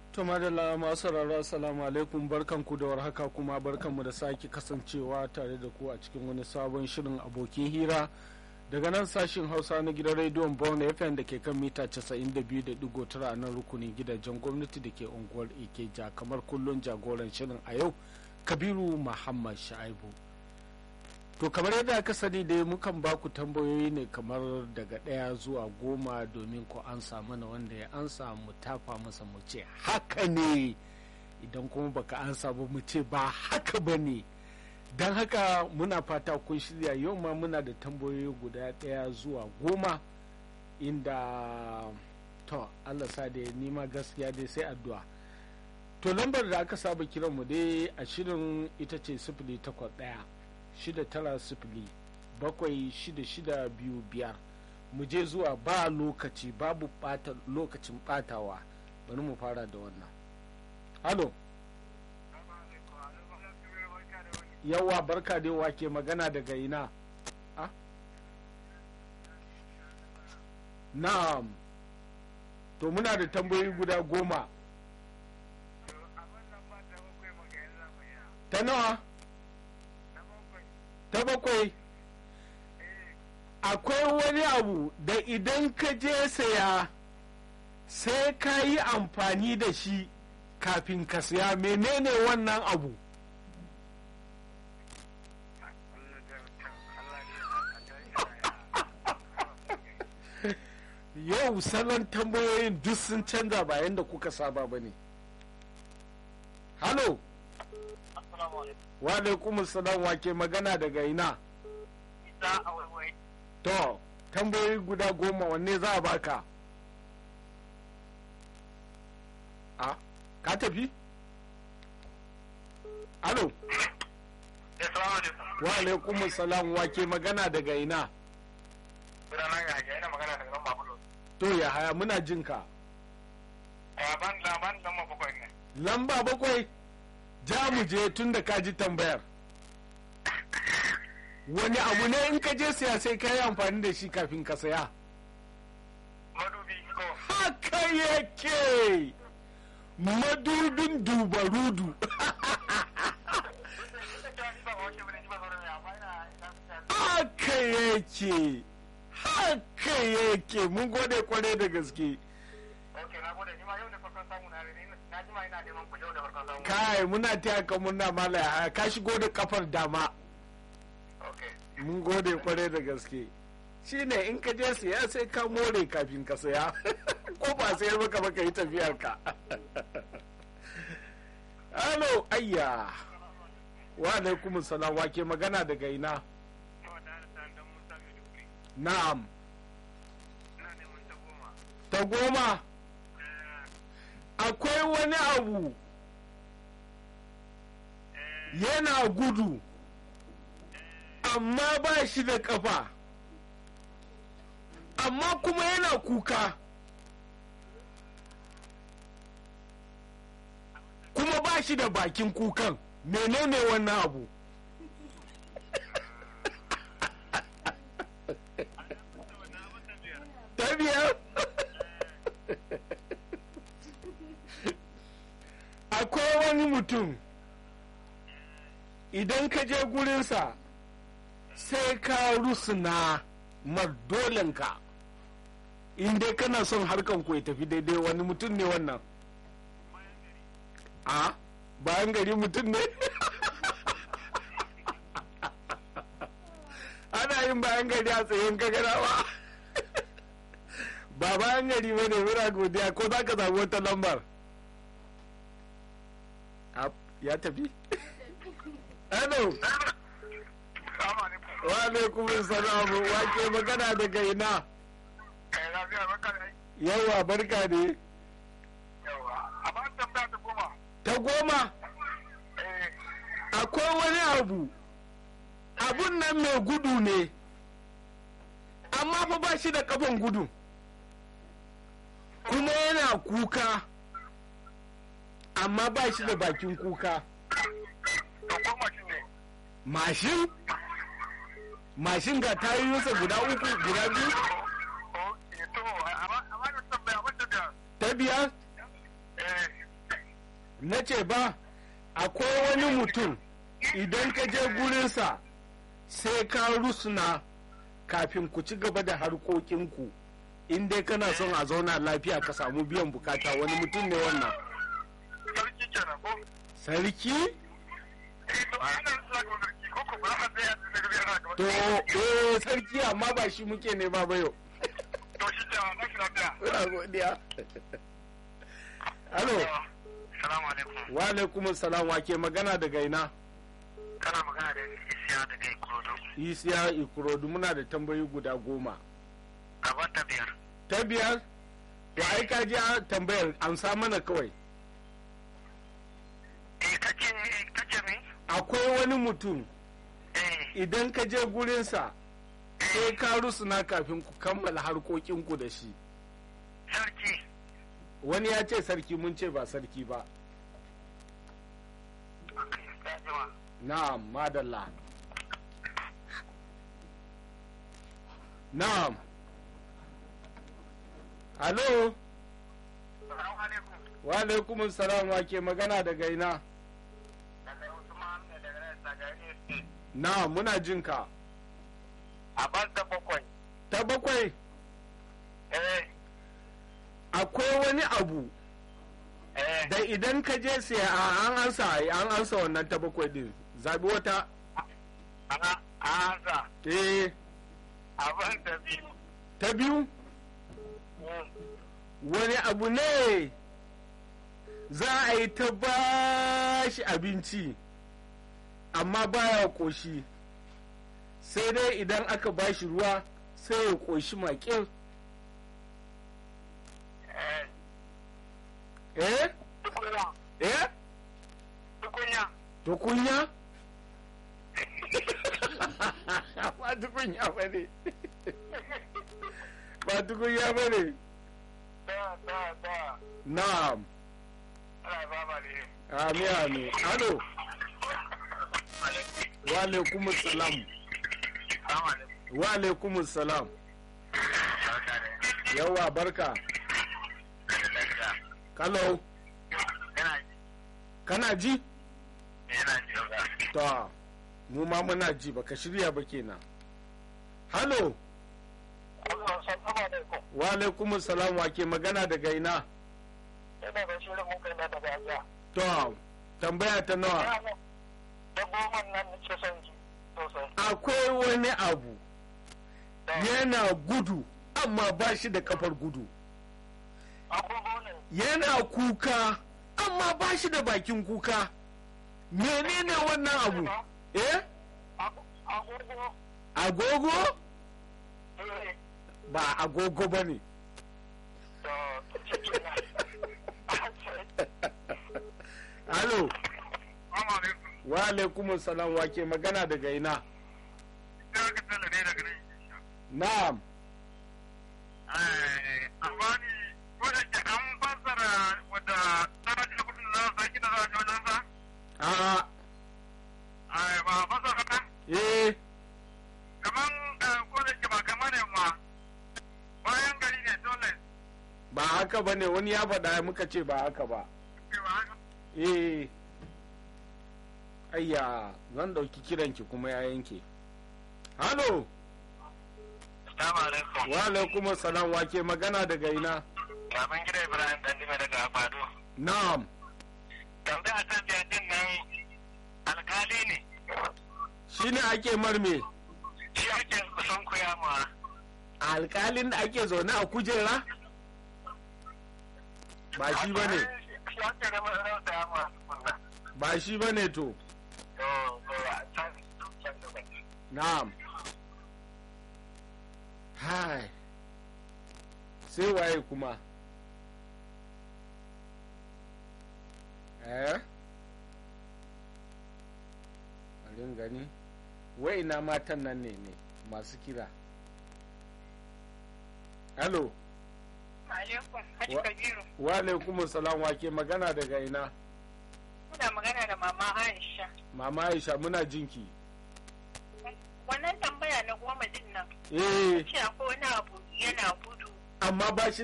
To madalla masu sauraro assalamu alaikum barkanku da warhaka kuma barkanmu da sake kasancewa tare da ku a cikin wani sabon shirin abokin hira daga nan sashin hausa na gidan rediyon brown fm da ke kan mita 92.9 a nan rukunin gidajen gwamnati da ke unguwar ikeja kamar kullum jagoran shirin a yau kabiru muhammad sha'ibu to kamar yadda aka sani dai mukan ba ku tambayoyi ne kamar daga ɗaya zuwa goma domin ku ansa mana wanda ya ansa mu tafa masa mu ce haka ne idan kuma baka ansa ba mu ce ba haka ba ne don haka muna fata kun shirya yau ma muna da tambayoyi guda ɗaya zuwa goma inda to allah sa da nima gaskiya dai sai addu'a to lambar da aka saba kiran mu dai a shirin ita ce sifili takwas ɗaya shida tara sifili bakwai shida shida biyu biyar mu je zuwa ba lokaci babu bata lokacin batawa bari mu fara da wannan halo yawa barka dai wake magana daga ina ah? na'am to muna da tambayoyi guda goma ta nawa ta bakwai akwai wani abu da idan ka je saya sai ka yi amfani da shi kafin ka saya menene wannan abu yau salon tambayoyin duk sun canza bayan da kuka saba ba ne halo wa alaikum salam wake magana daga ina to tambayoyi guda goma wanne za a baka a ka tafi alo wa alaikum salam wake magana daga ina to ya haya muna jinka lamba bakwai ja mu je tun da ka ji tambayar wani abu ne in ka je siya sai ka yi amfani da shi kafin ka saya haka yake madubin dubarudu haka yake haka yake mun gode kwarai da gaske kai muna taya ka muna mala ka shigo da kafar dama mun gode kwarai da gaske shine in ka je siya sai ka more kafin ka saya ko ba sayar maka baka yi tafiyar ka halo ayya wa alaikum salam wake magana daga ina na'am ta goma akwai wani abu yana gudu amma ba shi da kafa amma kuma yana kuka kuma ba shi da bakin kukan menene wannan abu ta biyar akwai wani mutum idan ka je gurinsa sai ka rusuna mardolanka in dai kana son harkan ku ya tafi daidai wani mutum ne wannan a bayan gari mutum ne ana yin bayan gari a tsayin gagarawa ba bayan gari ba ne muna godiya ko za ka samu wata lambar ya tafi hello wa alaikum salamu wake magana daga ina yawa barka ne ta goma akwai wani abu abun nan mai gudu ne amma fa ba shi da kafan gudu kuma yana kuka amma ba shi da bakin kuka mashin mashin ga tayoyinsa guda uku guda biyu ta biyar na ce ba akwai wani mutum idan ka je gurinsa sai ka rusuna kafin ku ci gaba da harkokinku in dai kana son a zauna lafiya ka samu biyan bukata wani mutum ne wannan sarki kenan ko sarki eh to ana zuwa ga sarki ko ko ba a tsaya da daga biyar haka to eh sarki amma ba shi muke ne ba bayo to shi ke na shi lafiya muna godiya alo salamu alaikum wa alaikum salam wa ke magana daga ina kana magana da isiya daga ikurodo isiya ikurodu muna da tambayi guda goma gaban ta biyar ta biyar to ai ka ji a tambayar amsa mana kawai eh kace kace me akwai wani mutum eh idan ka je gurinsa sai ka rusuna kafin ku kammala harkokinku da shi sarki wani ya ce sarki mun ce ba sarki ba okay ya jima na'am madalla na'am alo salamu alaikum wa alaikum salam wa ke magana daga ina daga usman ne daga nan sagari state na'am muna jinka a ban da bakwai ta bakwai eh akwai wani abu eh da idan ka je sai a an ansa an ansa wannan ta bakwai din zabi wata ana ansa eh a ban da biyu ta biyu wani abu ne za a yi ta bashi abinci amma baya koshi sai dai idan aka bashi ruwa sai ya koshi makil eh eh tukunya eh tukunya tukunya ba tukunya ba ne ba tukunya ba ne da da da na'am ana ba ma ne ami ami alo wa alaikum salam salamu alaikum wa alaikum salam yawa barka kalau yana ji kana ji yana ji to mu ma muna ji baka shirya ba kenan halo Allah salamu alaikum wa alaikum salam wa ke magana daga ina ina da shirin mun kai na daga ajiya to tambaya ta nawa da goma nan nake son ji sosai akwai wani abu yana gudu amma ba shi da kafar gudu agogo ne yana kuka amma ba shi da bakin kuka menene wannan abu eh agogo agogo eh ba agogo ba ne to cikin na halo Assalamu alaikum wa alaikum salam wa ke magana daga ina ina ka tsalla ne daga nan na'am amma ni wadda ke an fassara wadda tsara da kudin da za su saki da za su wajen sa a ai ba fassara ka eh kaman ko da ke ba kamar ne ma bayan gari ne dole ba haka ba ne wani ya faɗa muka ce ba haka ba ke ba haka eh ayya zan ɗauki kiranki kuma ya yanke halo Assalamu alaikum wa alaikum salam wa ke magana daga ina Baban gida Ibrahim Dandime daga Abado na'am tambaya ta biya din nan alkali ne shine ake marme shi ake son koya ma alkalin da ake zaune a kujera ba shi ba ne shi ake da mazarar da ma kunna ba shi ba ne to to to a can can da bai na'am hai sai waye kuma eh alin gani wai ina matan nan ne ne masu kira Hello, Alaikum, Hajji Wa- Kabiru. wa alaikum salam wa ke magana daga ina? Muna magana da Mama Aisha. Mama Aisha muna jinki. Wannan tambaya na goma din nan, Eh, ce akwai wani abu yana gudu amma ba shi